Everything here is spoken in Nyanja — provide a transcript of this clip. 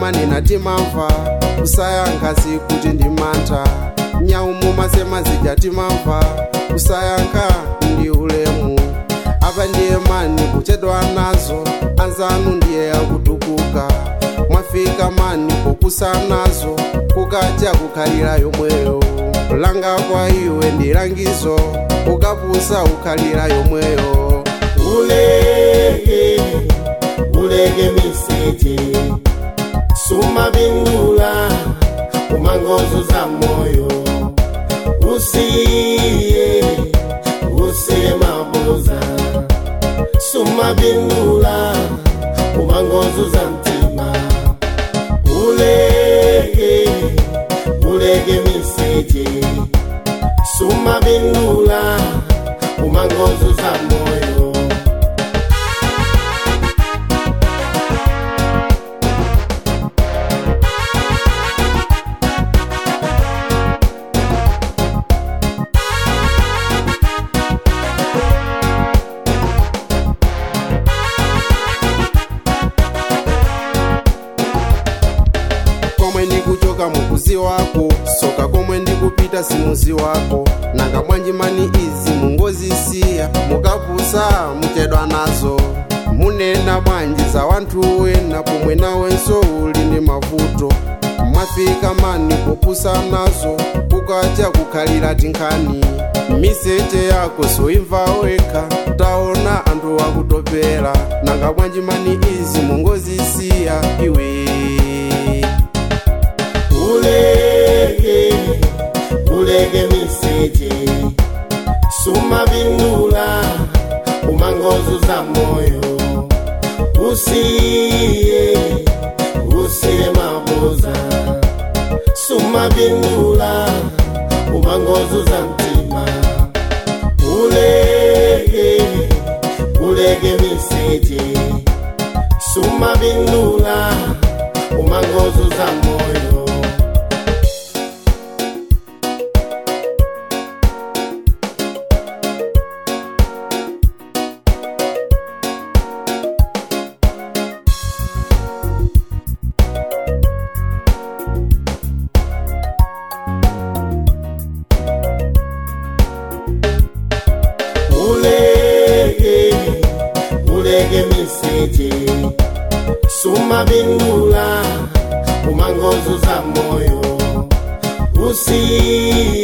manena timamva kusayankha sikuti ndi mantha nyaumu masema zija timamva kusayankha ndi ulemu apa ndiye mani kuchedwa nazo anzanu ndiye akutukuka mwafika mani pokusa nazo kukacha kukhalira yomweyo langa kwa iwe ndi langizo ukapusa ukhalira yomweyo uleke uleke miseche sumabindula umangozo za moyo usiye usiye mabuza sumabindula umangozo za mtima uleke uleke miseche sumabindula umangozo za moyo komwe ndikuchoka mukuzi wako soka komwe ndikupita simuzi wako nanga bwanji mani izi mungozisiya mukapusa muchedwa nazo munena bwanji za wanthu wena pomwe nawenso uli ndi mavuto mwafika mani popusa nazo kukacha kukhalira tinkhani miseche yako soimva wekha taona anthu akutopera nanga bwanji mani izi mungozisiya iwe uleke uleke miseche sumabindula umangozo za moyo usiye usiye mabuza sumabindula umangozo za mtima uleke uleke miseche sumabindula umangozo za moyo uleke uleke miseche sumabindula umangozo za moyo usiye